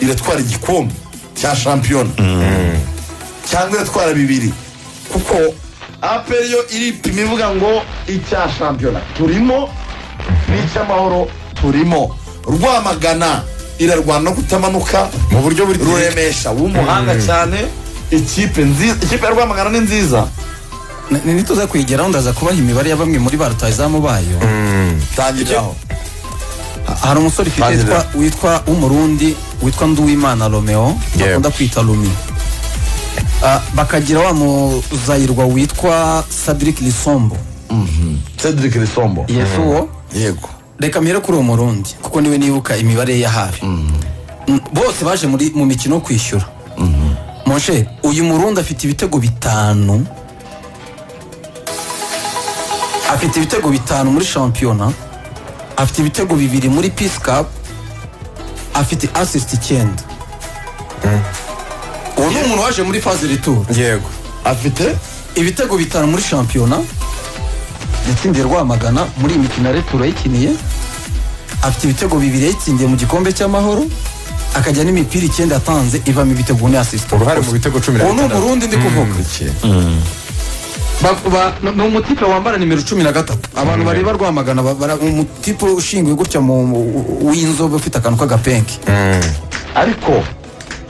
iratwara igikombe cya shampiyona cyangwa iratwara bibiri kuko aperi yo iripima ivuga ngo icya shampiyona turimo n'icy'amahoro turimo rwamagana irarwana no kutamanuka mu buryo buri ruremesha w'umuhanga cyane ikipe nziza ikipe ya rwamagana ni nziza nituza kwigeraho ndaza kubaha imibare ya bamwe muri ba rutayizamu bayo tangiraho hari umusore ufite Padiri. witwa- witwa w'umurundi witwa nduwimana romeo Yeah. bakunda kwita rumi Ah, bakagira wa muzayirwa witwa cedric lisombo cedric risombo yesu uwo yego reka mpere kuri uwo murundi kuko niwe nibuka imibare ye ya hafi Mm, bose baje muri mu mikino yo kwishyura moshe uyu murundi afite ibitego bitanu afite ibitego bitanu muri shampiyona afite ibitego bibiri muri peace cup afite assist icyenda uwo ni umuntu waje muri faze retour yego afite ibitego bitanu muri shampiyona yatsindiye rwamagana muri iyi mikino ya returo yayikiniye afite ibitego bibiri yayitsindiye mu gikombe cy'amahoro akajya n'imipira icyenda yatanze ivamo ibitego ne asisita uruhare mu bitego cumi na ubu ni bitandatu umurundi ndi kuvuga Ba- ba- ni- ni umutipe wambara nimero cumi na gatatu abantu bareba rwamagana ba- bara- umutipe ushinguye gutya mu- mu- w'inzobe ufite akantu k'agapenke ariko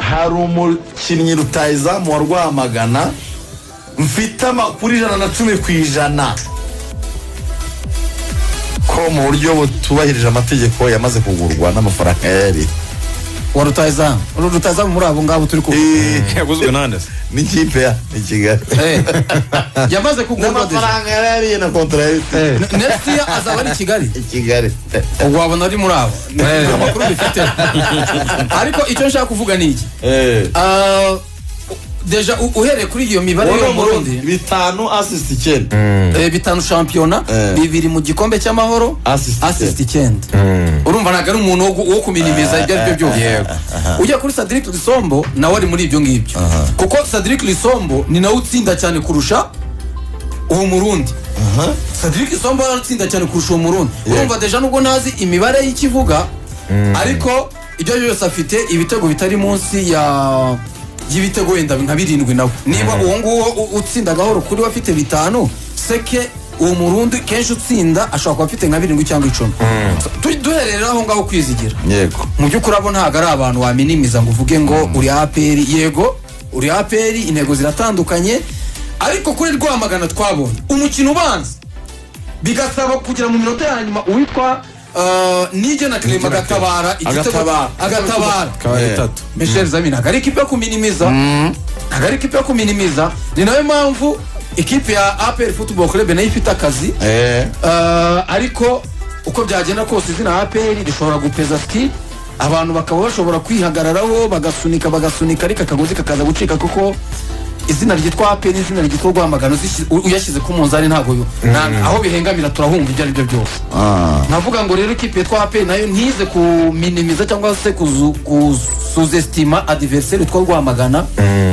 hari umukinnyi rutayizamu wa rwamagana mfite amakuru ijana na cumi ku ijana ko mu buryo butubahirije amategeko yamaze kugurwa n'amafaranga yari wa rutayizamu uru rutayizamu muri abo ngabo turi kuvuga yaguzwe nande se n'ikipe ya i kigali Eh, yamaze kugurwa deza n'amafaranga yari yariye na kontra yari ifite nesiti azaba ari i kigali i kigali wabona ari muri abo Nta makuru bifite ariko icyo nshaka kuvuga ni iki Ah, deja u- uhereye kuri iyo mibare wowe ni yo mu umurundi Burundi bitanu asisiti icyenda eh, bitanu shampiyona Eh. bibiri mu gikombe cy'amahoro Assist icyenda. assist icyenda urumva ntabwo ari umuntu wo gu- wo kuminimiza ibyo ari byo byose ujya kuri Cedric Lisombo nawe ari muri ibyo ngibyo kuko Cedric Lisombo ni nawe utsinda cyane kurusha uwo murundi Cedric Lisombo aratsinda cyane kurusha uwo murundi urumva deja nubwo ntazi imibare y'ikivuga ariko ibyo ari byo byose afite ibitego bitari munsi ya y'ibitego wenda nka birindwi nawe niba uwo nguwo u- utsinda gahoro kuri we afite bitanu seke uwo murundi kenshi utsinda ashobora kuba afite nka birindwi cyangwa icumi Tu- duherera aho ngaho kwizigira yego mu by'ukuri abo ntabwo ari abantu waminimiza ngo uvuge ngo uri aperi yego uri aperi intego ziratandukanye ariko kuri rwamagana twabonye umukino ubanza bigasaba kugira mu minota ya nyuma uwitwa ah, nige na kirema agatabara igitego Agatabara. agatabara kabari Eh. bitatu michel zamina ntabwo ari ikipe yo kuminimiza ntabwo ari ikipe yo kuminimiza ni nayo mpamvu ikipe ya aperi futuboro kurebe nayo ifite akazi eee Ah, ariko uko byagenda kose izina aperi rishobora gupeza ski abantu bakaba bashobora kwihagararaho bagasunika bagasunika ariko akagozi kakaza gucika kuko izina ryitwa aperi izina ryitwa rwamagana uzishi- u- uyashyize ku munzani ntabwo yo- nta- aho bihengamira turahumva ibyo ari byo byose nkavuga ngo rero ikipe yitwa aperi nayo ntize kuminimiza cyangwa se kuzu- kusuzesitima adiveriseri two rwamagana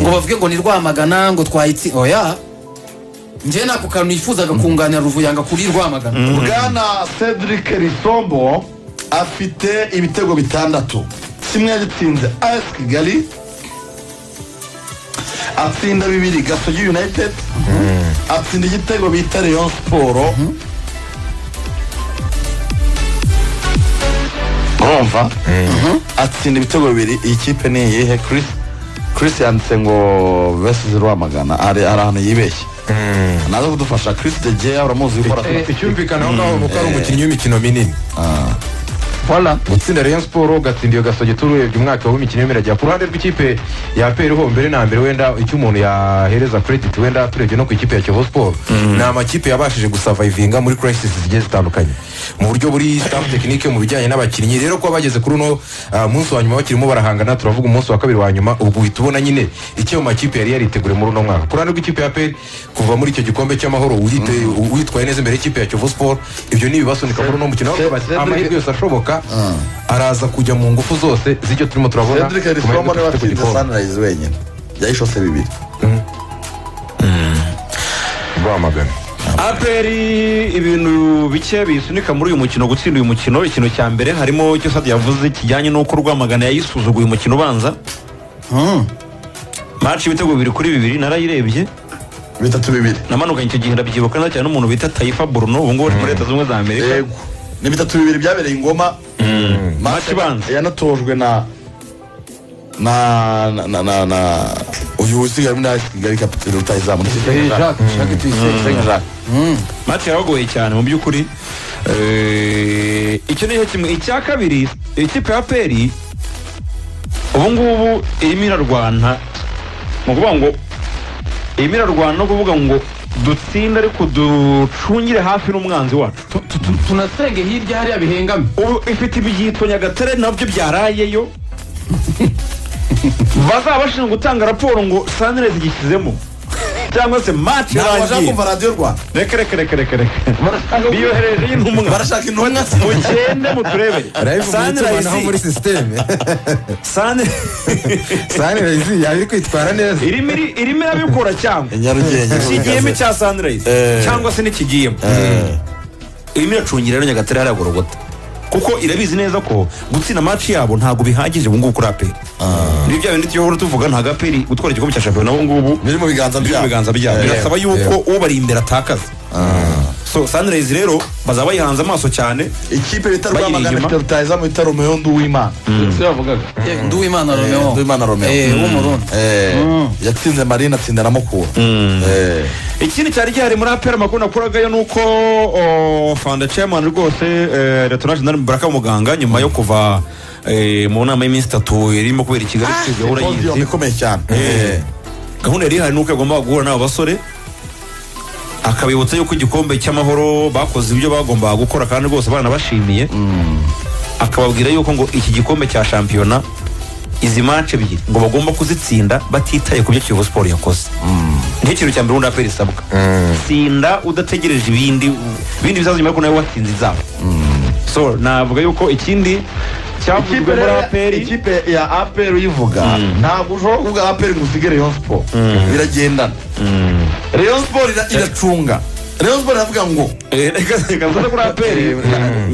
ngo bavuge ngo ni rwamagana ngo twayitsi oya njyewe nako kantu nifuzaga kunganira ruvuyanga kuri rwamagana bwana cedric risombo afite ibitego bitandatu kimwe yagitsinze as kigali atsinda bibiri gasogi united atsinda igitego bita leon siporo urumva atsinda ibitego bibiri iyi kipe ni iyihe Chris Chris yanditse ngo vesizi rwamagana ari ari ahantu yibeshye naza kudufasha Chris de Gea uramuzi ukora icyumvikana aho ngaho nuko ari umukinnyi w'imikino minini Voilà. gutsinda Rayon Sport ugatsinda iyo gasogi tururebye umwaka w'imikino y'imiragira ku ruhande rw'ikipe ya APR ho mbere na mbere wenda icyo umuntu yahereza credit wenda turebye no ku ikipe ya Kiyovu Sport ni amakipe yabashije gusavayivinga muri crisis zigiye zitandukanye mu buryo buri staff technique mu bijyanye n'abakinnyi rero kuba bageze kuri uno ah, munsi wa nyuma bakirimo barahangana turavuga umunsi wa kabiri wa nyuma ubwo uhita ubona nyine icyo ayo makipe yari yariteguriye muri uno mwaka ku ruhande rw'ikipe ya APR kuva muri icyo gikombe cy'amahoro uyite- witwaye neza imbere y'ikipe ya Kiyovu Sport ibyo ni ibibasunika muri uno mukino Cedric- Bati, amahirwe yose ashoboka araza kujya mu ngufu zose z'icyo turimo turabona Cedric Arisomo niwe dufite ku watsinze gikombe Sunrise wenyine yayishose bibiri rwamagana aperi ibintu bike bisunika muri uyu mukino gutsinda uyu mukino ikintu cya mbere harimo icyo sadi yavuze kijyanye n'uko rwamagana yayisuzuguye umukino ubanza maci ibitego bibiri kuri bibiri narayirebye bitatu bibiri namanukanye icyo gihe ndabyibuka neza cyane n'umuntu bita tayifa buruno ubu ngubu ari muri leta zunze ubumwe za amerika yego ni bitatu bibiri byabereye ingoma maci ibanza yanatojwe na na na na na na uyu usigaye muri nasi kigali kapiteri utayizamu maci yaragoye cyane mu by'ukuri Eh, icyo ni cyo kimwe icya kabiri ikipe ya peri ubu ngubu irimo irarwana ni ukuvuga ngo irimo irarwana no kuvuga ngo dutsinde ariko ducungire hafi n'umwanzi wacu Tu- tu- tu- tunasenge hirya hariya bihengame ubu ifite ibyitwa nyagatare nabyo byarayeyo bazaba bashinzwe gutanga raporo ngo sanirezi igishyizemo cyangwa se maci ntabwo bashaka irangiye kumva radiyo rwanda reka reka reka reka reka biyohereje y'intumwa barashaka intumwa mugende muturebere rayivu mu itumanaho muri sanirayizi sisiteme sani sanirayizi yaba iri kwitwara neza irimo iri- irimo irabikora cyangwa nyarugenge kigiyemo icya sanirayizi Eh. cyangwa se n'ikigiyemo irimo iracungira rero nyagatare hariya gorogota kuko irabizi neza ko gutsinda amaci yabo ntabwo bihagije ubu ngubu kuri aperi ni bya bindi tuyobora tuvuga ntabwo aperi gutwara igikombe cya shampiyona ubu ngubu biri mu biganza biri mu byabo biganza byabo birasaba yuko ubari imbere atakaza so sanirayizi rero bazaba bayihanze amaso cyane ikipe bita Bagira rwamagana inyuma. kapiteri utayizamu bita romeo nduwimana si bavugaga nduwimana Eh, romeo Nduwimana Romeo. Eh, Mm. w'umurundi Eh, Mm. yatsinze marine atsinda na mukura Eh, ikindi cyari gihari muri aperi amakuru nakuragayo ni uko o, fanda chairman rwose eh, letoral jenerali mubaraka w'umuganga nyuma yo kuva eh, mu nama y'iminsi itatu irimo kubera i kigali kuri gahunda podium y'inzi ikomeye cyane Eh, gahunda yari ihari ni uko yagombaga guhura n'abo basore akabibutsa yuko igikombe cy'amahoro bakoze ibyo bagombaga gukora kandi rwose banabashimiye akababwira yuko ngo iki gikombe cya shampiyona izi mace ebyiri ngo bagomba kuzitsinda batitaye ku byo kiyovu siporo yakoze nicyo kintu cya mbere ubundi aperi isabwa tsinda udategereje ibindi ibindi bizaza nyuma yuko nawe watsinze izabo so navuga yuko ikindi cyavuzwe Ikipe muri rero- aperi ikipe ya aperi uyivuga ntabwo ushobora kuvuga aperi ngo usige rayon sport biragendana rayon sport ira- iracunga rayon sport iravuga ngo Eh, reka reka mvuze kuri aperi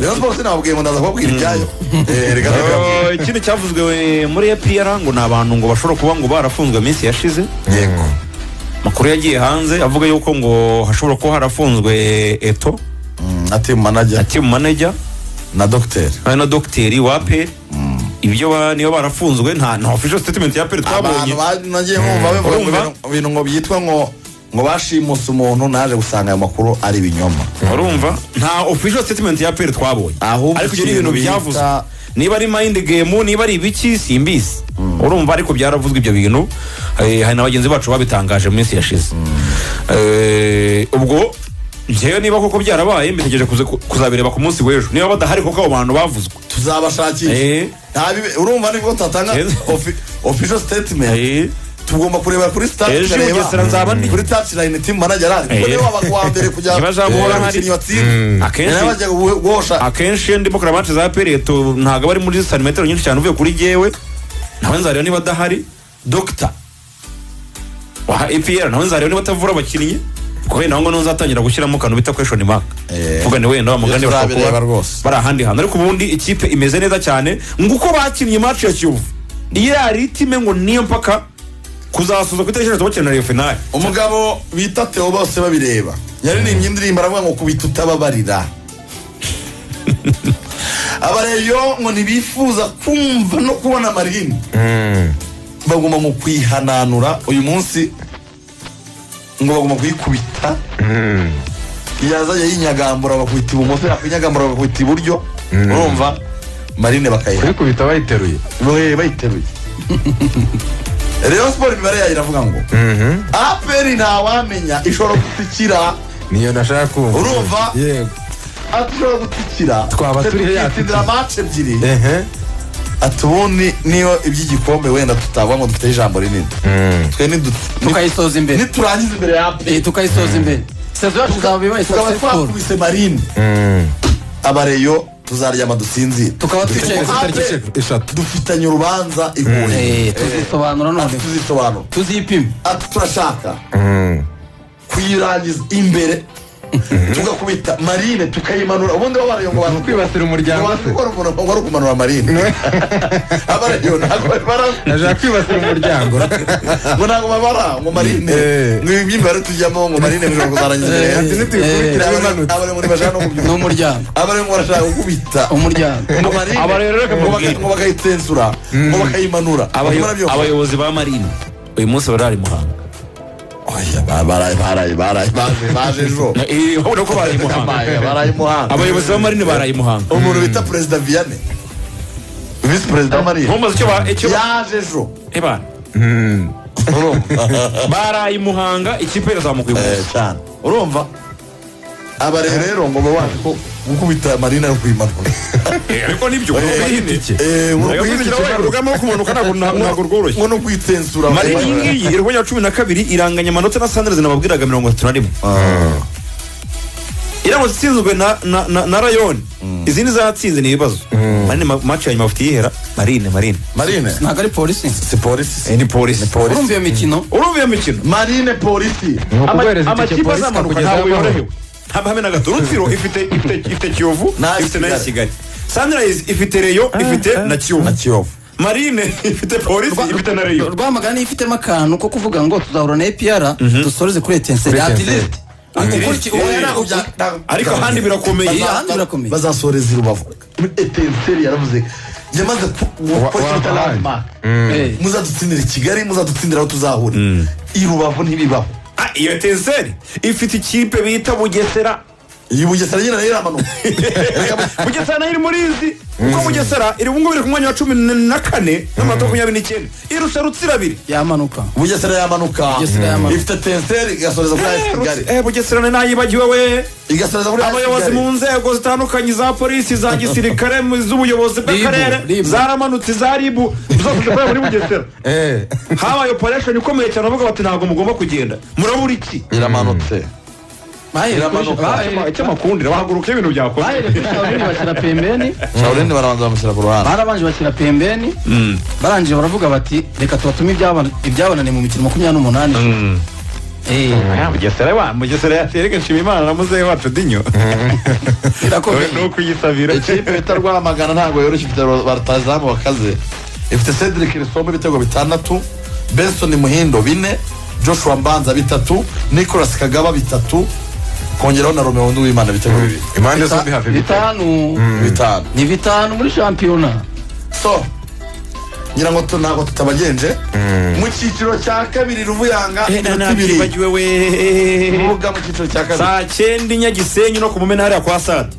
rayon sport sinababwiye ngo ndaza kubabwira ibyayo Eh, reka Oh, ikindi cyavuzwe eh, muri epr ngo ni abantu ngo bashobora kuba ngo barafunzwe iminsi yashize yego makuru yagiye hanze avuga yuko ngo hashobora kuba harafunzwe eto ati manager team manager na docteur hari na dogiteri wa aperi ibyo ba- niba barafunzwe nta nta official statement ya aperi twabonye abantu ba- nagiye nkumva bavuga ngo Urumva? ibintu- ibintu ngo byitwa ngo ngo bashimuse umuntu naje gusanga ayo makuru ari ibinyoma urumva nta official statement ya aperi twabonye Ahubwo ariko ibyo ni ibintu ikintu byavuzwe bita- niba ari mind game niba ari ibiki simbizi urumva ariko byaravuzwe ibyo bintu Eh, hari na bagenzi bacu babitangaje mu minsi yashize Eh, ubwo njyewe niba koko byarabaye mbitegereje kuze- kuzabireba ku munsi w'ejo niba badahari koko abo bantu bavuzwe tuzabashakisha Eh. Nta bibe- urumva nibwo tutatanga Eh. offi- official statement Eh, tugomba kurebera kuri Ejo i Bugesera nzaba ndi. sitati kuri tati layini timu manager ari kuko Eh. niwe wabaga uwa mbere kujya Niba azaba uhora ahari. umukinnyi watsinze Akenshi- yari bajya guhosha akenshi iyo ndimo kureba match za aperi ntabwo aba ari muri santimetero nyinshi cyane uvuye kuri jyewe nawe nzareba niba adahari dogita wa epr nawe nzareba niba atavura abakinnyi kubera nawe ngo niho nzatangira gushyiramo akantu bita kweshoni maka Eh. kuvuga ni wenda wa mugani Iyo bashobora kuba turabireba rwose. bari ahandi hantu ariko ubundi ikipe imeze neza cyane nguko bakinnye match ya kiyovu iyo yari itime ngo niyo mpaka kuzasoza ku itariki eshatu bakina na finale umugabo bita theo bose babireba yaririmbye indirimbo aravuga ngo kubita utababarira abareyo ngo ntibifuza kumva no kubona amarini bagomba mu kwihananura uyu munsi ngo bagomba kuyikubita yazajya yinyagambura bakubita ibumoso yakwinyagambura bakubita iburyo urumva marine bakayiha kubikubita bayiteruye Boye bayiteruye Rayon Sport imibare yayo iravuga ngo aperi ntawamenya ishobora gutsikira niyo nashaka kumva Urumva? yego ati ishobora gutsikira Twaba turi hejuru. tukitsindira mace ebyiri ehe ati ubundi niyo iby'igikombe wenda tutavuga ngo dufite ijambo rinini twe nidu- tukayisoza ni- imbere niturangiza imbere ya aperi Eh, tukayisoza imbere sezo yacu izaba ibaye tukaba successful twakubise marine abareyo tuzaryama dusinzire tukaba twicaye ku Aperi itariki eshatu- eshatu dufitanye urubanza Eh, ihuye tuzisobanura ati none tuzisobanura tuzipima ati turashaka kuyirangiza imbere tugakubita marine tukayimanura ubundi bo barayongobanura kwibasira umuryango se gukora umuntu wari kumanura marine abarayona ntabwo bari baranguye ashaka kwibasira umuryango ngo ntabwo babara ngo marine Eh. ngo ibi by'imibare tujyamo ngo marine bishobora kuzarangiza Eh. rero ntitubikurikira bimanutse abaremuri bashaka no kubyumva n'umuryango abaremuri barashaka gukubita umuryango ngo marine Aba rero reka ngo mubwire. baka- ngo bakayitsensura ngo bakayimanura Abayo- Ngo barabyo- abayobozi ba marine uyu munsi barari muhanga Oya, ba- baraye baraye baraye baje baje ejo Na- eh, urabona ko baraye muhanga Babaye, baraye muhanga abayobozi ba marine baraye muhanga umuntu bita perezida vianney visi perezida wa marine ntumbaze icyo ba icyo ba- yaje ejo Eh, bana urumva baraye muhanga ikipe irazamuka uyu Eh, munsi cyane urumva aba rero rero ngo babanze ko gukubita marine ari kuyimanura Eh, ariko nibyo Eh, eh, ngo ni ukuyitensura, urugamba kumanuka ntabwo ntabwo rworoshye ngo ni ukuyitensura marine iyi ngiyi irwanya cumi na kabiri iranganya amanota na sanders nababwiraga mirongo itatu na rimwe iramutse itsinzwe na- na- na- na rayoni izindi zatsinze ni ibibazo marine ma- match ya nyuma bafite yihera marine marine marine ntabwo ari polisi si polisi Eh, ni polisi urumva iyo mikino urumva iyo mikino marine polisi ni ukuguhereza itike amakipe polisi azamuka akakugeza ntabwo aho amahoro. yorohewe nta mahame na gato rutsiro ifite ifite ifite kiyovu Na ifite na Kigali. kigali sunrise ifite reyo ifite na na kiyovu kiyovu marine ifite polisi ifite na reyo rwamagana niyo ifitemo akantu ko kuvuga ngo tuzahura na epr dusoreze kuri etenseri Kuri atilisi Atleti. Oya, ntabwo bya- ntabwo- ariko ahandi birakomeye Baza- ahandi birakomeye. bazasoreza i rubavu etenseri yaravuze yamaze Wa- kuwita wabahaye. landmark muzadutsindira i kigali muzadutsindira aho tuzahura i rubavu ntibibaho Ah, iyo tenseri ifite ikipe bita bugesera iyi bugesera nyine nayo iramanuka Reka- bugesera nayo iri muri izi kuko bugesera iri ubungubu iri ku mwanya wa cumi na kane n'amanota makumyabiri n'icyenda irusha rutsiro abiri yamanuka bugesera yamanuka Bugesera yamanuka. ifite tenseri igasoreza kuri Eh, ayesi kigali Rutsi- eh, bugesera ni nayibagiwe we igasoreza kuri ayesi abayobozi mu kigali nzego zitandukanye za polisi za gisirikare mu- z'ubuyobozi bw'akarere Ribu. zaramanutse za ribu zose zikorera muri bugesera Eh. habaye operation ikomeye cyane bavuga bati ntabwo mugomba kugenda murabura iki iramanutse Iramanuka. Icyo- icyo makundira bahaguruka iyo ibintu byakoze bahereye kuri shawurindi bashyira pembeni shawurindi barabanza bamushyira ku ruhande barabanje bashyira pembeni barangije baravuga bati reka tubatume ibyabana- ibyabananiye mu mikino makumyabiri n'umunani Eh, Ah, Bugesera wa Mugesera yatereka nshima imana na muzehe wacu dinyo birakomeye ni ukuyisabira ikipe bita rwamagana ntabwo yoroshye ifite batazamu bakaze ifite cedric risombe ibitego bitandatu benson muhindo bine joshua mbanza bitatu nicolas kagaba bitatu kongeraho na romeo wundi w'imana ibitego bibiri impande zombi hafi bita bitanu bitanu ni bitanu muri shampiyona so ngira ngo tu- ntabwo tutabagenje mu cyiciro cya kabiri ruvuyanga iminota ibiri ntibagiwe we rubuga mu cyiciro cya kabiri saa cyenda i nyagisenyi no ku mumena hariya kwa sare